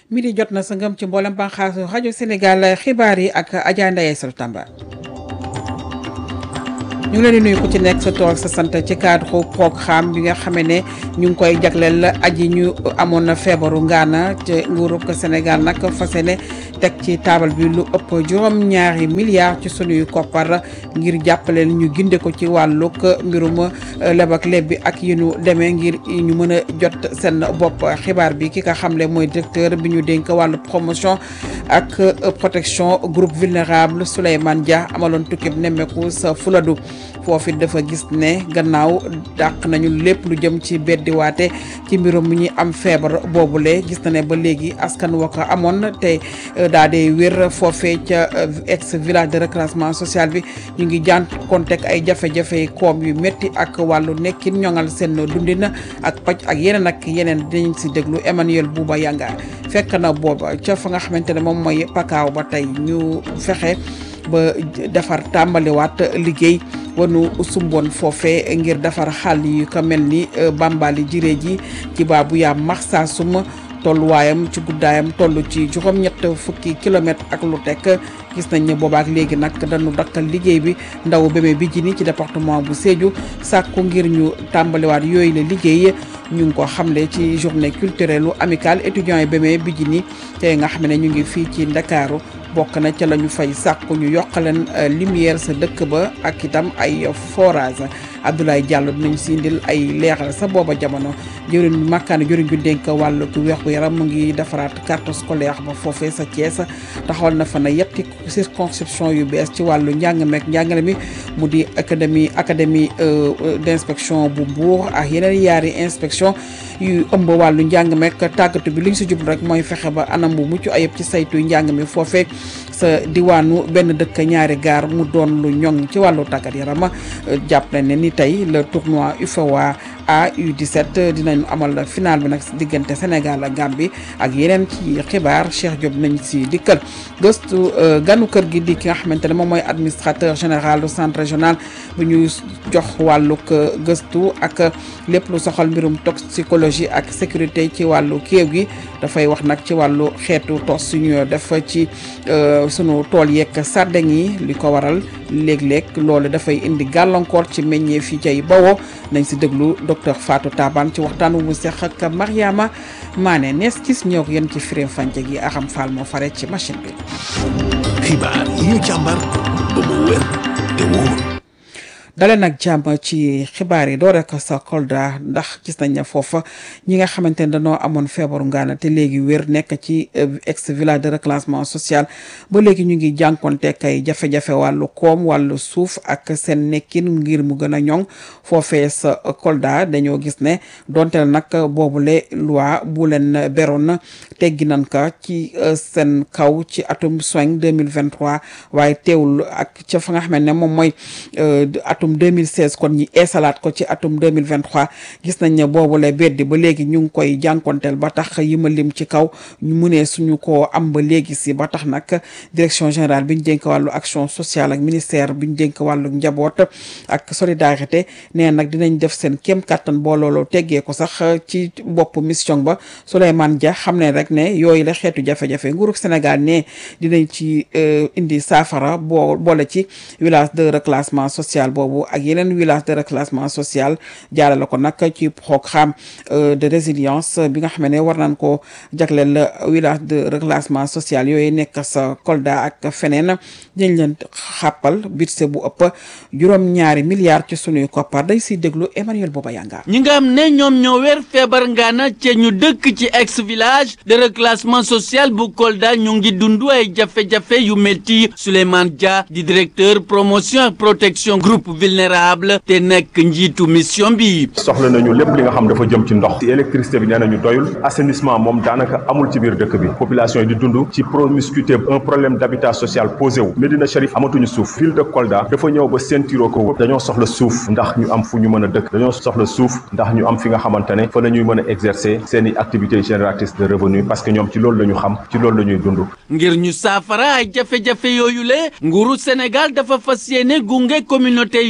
midi jot na sa ngëm ci mboolem banxaasu rajo Sénégal xibaar yi ak Adja Ndaye Sall Tamba. ñu ngi leen di nuyu ku ci nekk sa tool sa sant ci cadre programme bi nga xamee ne ñu ngi koy jagleel aji ñu amoon na feebaru ngaana ci nguurub Sénégal nag fas yéene teg ci taabal bi lu ëpp juróom-ñaari milliards ci sunuy koppar ngir jàppaleel ñu ginde ko ci wàllug mbirum leb ak leb bi ak yi ñu demee ngir ñu mën a jot seen bopp xibaar bi ki nga xamle mooy directeur bi ñu dénk wàllu promotion ak protection groupe vulnérable Souleymane Dia amaloon tukkib nemmeeku sa Fuladu foofu dafa gis ne gannaaw dàq nañu lépp lu jëm ci beddiwaate ci mbirum mi ñuy am feebar boobule gis na ne ba léegi askan wa ko amoon te daa dee wér foofee ca ex village de reclassement social bi ñu ngi jànkoonteeg ay jafe-jafe koom yu métti ak wàllu nekkin ñoŋal seen dundin ak paj ak yeneen ak yeneen dinañ si déglu Emmanuel Bouba Yanga fekk na booba ca fa nga xamante ne moom mooy pakaaw ba tey ñu fexe ba defar tàmbaliwaat liggéey wanu sumboon foofe ngir defar xàll yu ko mel ni bambali jiree ji ci baabu yaa max saa suma tolluwaayam ci guddaayam toll ci juróom-ñett fukki kilomètre ak lu tekk gis nañ ne boobaak léegi nag dañu dakkal liggéey bi ndaw Bébé Bijini ci département bu Sédhiou sàkku ngir ñu tàmbaliwaat yooyu la liggéey ñu ngi ko xamle ci journée culturelle amicale étudiants yi Bébé Bijini te nga xam ne ñu ngi fii ci Ndakaaru bokk na ca la ñu fay sàkku ñu yokk leen lumière sa dëkk ba ak itam ay forage Abdoulaye Diallo dinañ si indil ay leeral sa booba jamono jëriñ makkaane jëriñ ju dénk wàllu weexu yaram mu ngi defaraat carte scolaire ba foofee sa Thiès taxawal na fa na yetti circonscription yu bees ci wàllu njàng meek njàngale mi mu di académie académie d'inspection bu Mbour ak yeneen yaari inspection yu ëmb wàllu njàng meek tàggatu bi li ñu si jublu rek mooy fexe ba anam bu mucc ayib ci saytu njàng mi foofee sa diwaanu benn dëkk ñaari gaar mu doon lu ñoŋ ci wàllu tàggat yaram jàpp nañ ne ni tey le tournoi UFOA A U17 dinañu amal final bi nag diggante Sénégal ak Gambie ak yeneen ci xibaar Cheikh Diop nañ si dikkal gëstu ganu kër gi di ki nga xamante ne moom mooy administrateur général du centre régional bu ñu jox wàllug gëstu ak lépp lu soxal mbirum toxicologie ak sécurité ci wàllu kéew gi dafay wax nag ci wàllu xeetu tos suñu def ci sunu tool yeeg sàddeŋ yi li ko waral léeg-léeg loolu dafay indi gàllankoor ci meññee fii cay bawoo nañ si déglu docteur Fatou Taban ci waxtaan wu mu seq ak Mariama Mané nees gis ñëw ko yéen ci firim fànce gi axam faal moo fare ci machine bi. xibaar yi ñu càmbar ba mu wér te wóor. dale nag jàmm ci xibaar yi doo rek sa Kolda ndax gis nañ ne foofa ñi nga xamante ne dañoo amoon feebaru ngaana te léegi wér nekk ci ex village de reclassement social ba léegi ñu ngi jànkonteek ay jafe-jafe wàllu koom wàllu suuf ak seen nekkin ngir mu gën a ñoŋ foofee sa Kolda dañoo gis ne donte nag boobule loi bu leen beroon teggi nañ ko ci seen kaw ci atum soin 2023 waaye teewul ak ca fa nga xam ne moom mooy atum 2016 kon ñi eesalaat ko ci atum 2023 gis nañ ne boobu la beddi ba léegi ñu ngi koy jànkonteel ba tax yi ma lim ci kaw ñu munee suñu ko am ba léegi si ba tax nag direction générale bi ñu dénk wàllu action sociale ak ministère bi ñu dénk wàllu njaboot ak solidarité nee nag dinañ def seen kéem kattan boo looloo teggee ko sax ci bopp mission ba Souleymane Dia xam ne rek ne yooyu la xeetu jafe-jafe nguurug Sénégal ne dinañ ci indi saafara boo boole ci village de reclassement social boobu ak yeneen village de reclassement social jaarale ko nag ci programme de résilience bi nga xam ne war nañ ko jagleel village de reclassement social yooyu nekk sa Kolda ak feneen dañ leen xàppal budget bu ëpp juróom-ñaari milliards ci sunuy koppar day siy déglu Emmanuel Booba Yanga ñi nga xam ne ñoom ñoo wér feebar ngaana ca ñu dëkk ci ex village de reclassement social bu Kolda ñu ngi dund ay jafe-jafe yu métti Souleymane Dia di directeur promotion ak protection groupe vulnérable te nekk njiitu mission bi. soxla nañu lépp li nga xam dafa jëm ci ndox ci électricité bi nee nañu doyul assainissement moom daanaka amul ci biir dëkk bi population yi di dund ci promiscuité un problème d'habitat social posé wu Médina Chérif amatuñu suuf ville de Kolda dafa ñëw ba ceinture ko dañoo soxla suuf ndax ñu am fu ñu mën a dëkk dañoo soxla suuf ndax ñu am fi nga xamante ne fa la ñuy mën a exercer seen i activités génératrices de revenus parce que ñoom ci loolu la ñu xam ci loolu la ñuy dund ngir ñu saafara ay jafe-jafe yooyu le nguuru Sénégal dafa fas yéene gunge communauté yooyu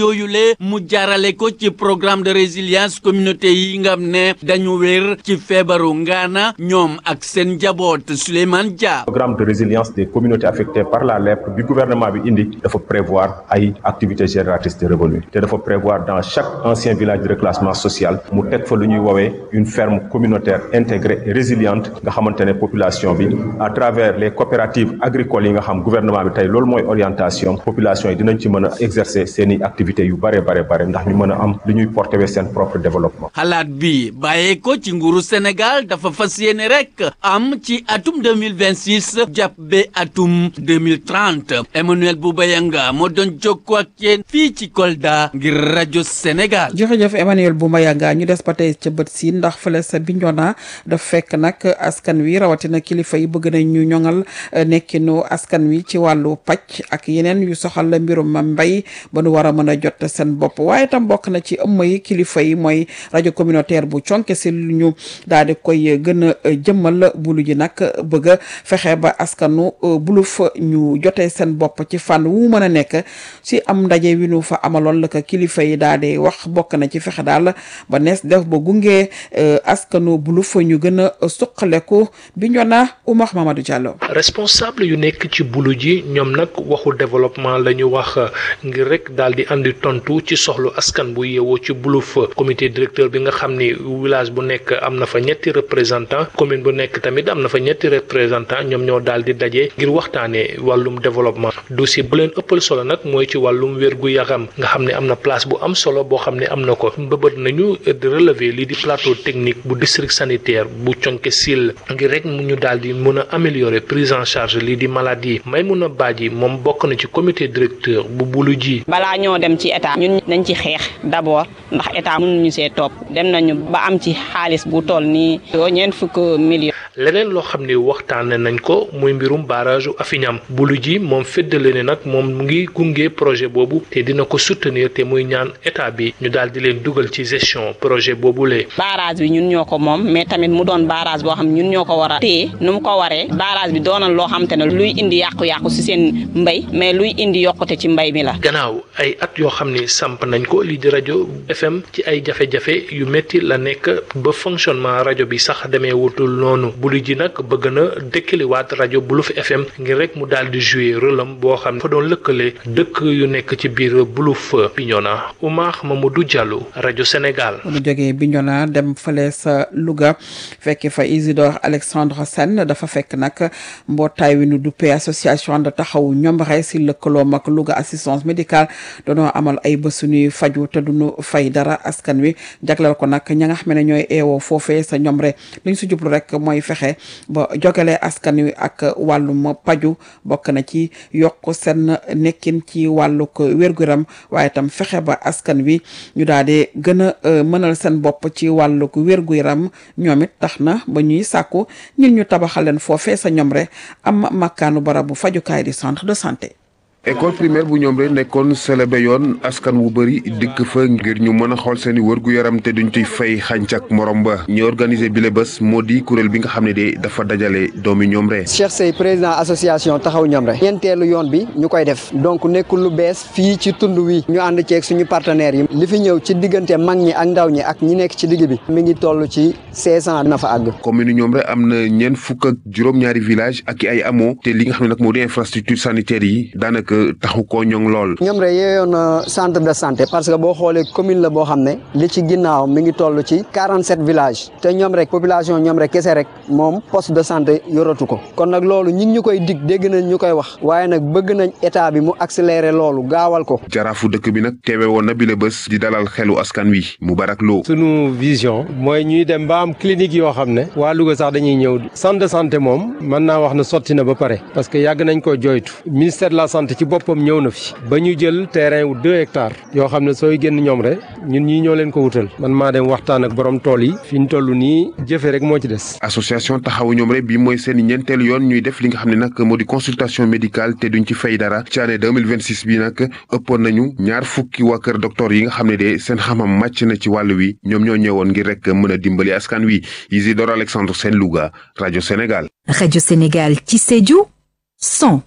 yooyu le mu jaarale ko ci programme de résilience communauté yi nga xam ne dañu wér ci feebaru ngaana ñoom ak seen njaboot Souleymane Dia. programme de résilience des communautés affectées par la lèpre bi gouvernement bi indi dafa prévoir ay activités génératrices de revenus te dafa prévoir dans chaque ancien village de reclassement social mu teg fa lu ñuy woowee une ferme communautaire intégrée et résiliente nga xamante ne population bi à travers les coopératives agricoles yi nga xam gouvernement bi tey loolu mooy orientation population yi dinañ ci mën a exercer seen i activités yu bare bare bare ndax ñu mën a am lu ñuy porter wee seen propre développement. xalaat bi bàyyee ko ci nguuru Sénégal dafa fas yéene rek am ci atum 2026 jàpp ba atum 2030 Emmanuel Boubayanga moo doon jokkoo ak yéen fii ci Kolda ngir rajo Sénégal. jërëjëf Emmanuel Boubayanga ñu des ba tey ca bët si ndax fële sa Bignona daf fekk nag askan wi rawatina kilifa yi bëgg nañ ñu ñoŋal nekkinu askan wi ci wàllu pàcc ak yeneen yu soxal mbirum mbay ba nu war a mën a jot seen bopp waaye tam bokk na ci ëmm yi kilifa yi mooy rajo communautaire bu conke si lu ñu daal di koy gën a jëmmal bulu ji nag bëgg a fexe ba askanu buluf ñu jotee seen bopp ci fànn wu mën a nekk si am ndaje wi nu fa amaloon la ko kilifa yi daal di wax bokk na ci fexe daal ba nees def ba gunge askanu buluf ñu gën a suqaleku bi ñu na Oumar Mamadou Diallo. responsable yu nekk ci bulu ji ñoom nag waxu développement la ñu wax ngir rek daal di andi tontu ci soxlu askan bu yeewoo ci buluf comité directeur bi nga xam ni village bu nekk am na fa ñetti représentant commune bu nekk tamit am na fa ñetti représentant ñoom ñoo daal di daje ngir waxtaanee wàllum développement dossier bu leen ëppal solo nag mooy ci wàllum wérgu yaram nga xam ne am na place bu am solo boo xam ne am na ko mbëbët nañu di relever lii di plateau technique bu district sanitaire bu conke sil ngir rek mu ñu daal di mën a améliorer prise en charge lii di maladie may mun a baaji moom bokk na ci comité directeur bu bulu ji balaa ñoo dem ci état ñun nañ ci xeex d'abord ndax état mënuñu see topp dem nañu ba am ci xaalis bu toll nii ñeent fukk millions. leneen loo xam ne waxtaane nañ ko muy mbirum barrage Afiñam bulu ji moom féddale ne nag moom mu ngi gunge projet boobu te dina ko soutenir te muy ñaan état bi ñu daal di leen dugal ci gestion projet boobu lee barrage bi ñun ñoo ko moom mais tamit mu doon barrage boo xam ñun ñoo ko war a téye nu mu ko waree barrage bi doonoon loo xam te ne luy indi yàqu-yàqu ci seen mbay mais luy indi yokkute ci mbay mi la. gannaaw ay at yoo xam ni samp nañ ko lii di rajo FM ci ay jafe-jafe yu métti la nekk ba fonctionnement rajo bi sax demee wutul noonu bulu ji nag bëgg na dëkkaliwaat rajo Buluf FM ngir rek mu daal di jouer rôle am boo xam ne fa doon lëkkale dëkk yu nekk ci biir Buluf Bignona Oumar Mamadou Diallo rajo Sénégal. bu ñu jógee Bignona dem fële sa Louga fekk fa Isidore Alexandre Sène dafa fekk nag mbootaay wi nu duppee association de taxawu ñoom rek si lëkkaloom ak Louga assistance médicale doonoo amal ay bés suñuy faju te duñu fay dara askan wi jagleel ko nag ña nga xam ne ñooy eewoo foofee sa ñoom rek li ñu si jublu rek mooy fexe ba jogale askan wi ak wàllum paju bokk na ci yokk seen nekkin ci wàllug wér-gu-yaram waaye itam fexe ba askan wi ñu daal di gën a mënal seen bopp ci wàllug wér-gu-yaram ñoom it tax na ba ñuy sàkku ñun ñu tabaxal leen foofee sa ñoom rek am makkaanu barabu fajukaay di centre de santé. école primaire bu ñoom rek nekkoon célébé yoon askan wu bëri dikk fa ngir ñu mën a xool seen i wërgu yaram te duñ ciy fay xàncak morom ba ñu organisé bile bés moo di kuréel bi nga xam ne de dafa dajale doomi ñoom rek. Cheikh Sey président association taxaw ñoom rek ñeenteelu yoon bi ñu koy def donc nekkul lu bees fii ci tund wi ñu ànd ceeg suñu partenaires yi li fi ñëw ci diggante mag ñi ak ndaw ñi ak ñi nekk ci digg bi mi ngi toll ci 500 na fa àgg. commune ñoom rek am na ñeent fukk ak juróom-ñaari village ak i ay amoo te li nga xam ne nag moo di infrastructure sanitaire yi daanaka taxu koo ñoŋ lool. ñoom rek yeeyoon centre de santé parce que boo xoolee commune la boo xam ne li ci ginnaaw mi ngi toll ci 47 villages te ñoom rek population ñoom rek kese rek moom poste de santé yoratu ko kon nag loolu ñi ngi ñu koy dig dégg nañ ñu koy wax waaye nag bëgg nañ état bi mu accélérer loolu gaawal ko. jaraafu dëkk bi nag teewe woon na bile bés di dalal xelu askan wi Moubarak Lo. sunu vision mooy ñuy dem ba am clinique yoo xam ne waa Louga sax dañuy ñëw centre de santé moom mën naa wax na sotti na ba pare parce que yàgg nañ koo joytu ministère de la santé ci boppam ñëw na fi ba ñu jël terrain wu deux hectares yoo xam ne sooy génn ñoom rek ñun ñii ñoo leen ko wutal man maa dem waxtaan ak borom tool yi fi ñu toll nii jëfe rek moo ci des. association taxawu ñoom rek bi mooy seen ñeenteelu yoon ñuy def li nga xam ne nag moo di consultation médicale te duñ ci fay dara ci année 2026 bi nag ëppoon nañu ñaar fukki waa kër docteur yi nga xam ne de seen xam-xam màcc na ci wàll wi ñoom ñoo ñëwoon ngir rek mën a dimbali askan wi Isidore Alexandre Sène Louga rajo Sénégal. rajo Sénégal ci Sédhiou 100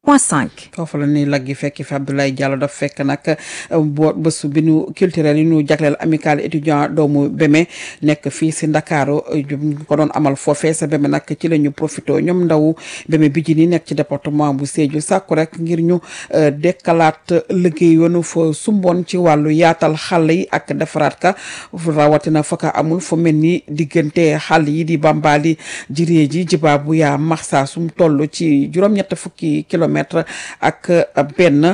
point 5. foofu la ni laggi fekki fi Abdoulaye Diallo daf fekk nag boo bésu bi nu culturel yi nu jagleel amical étudiant doomu Beme nekk fii si Ndakaaru ñu ko doon amal foofee sa Beme nag ci la ñu profité ñoom ndaw Beme bi ji ni nekk ci département bu Sédhiou sàkku rek ngir ñu dekkalaat liggéey yoonu fa sumboon ci wàllu yaatal xàll yi ak defaraat ka rawatina fa ka amul fu mel ni diggante xàll yi di Bambali jiree ji jibaa bu yaa maxsa sum toll ci juróom-ñett fukki kilomètre ak benn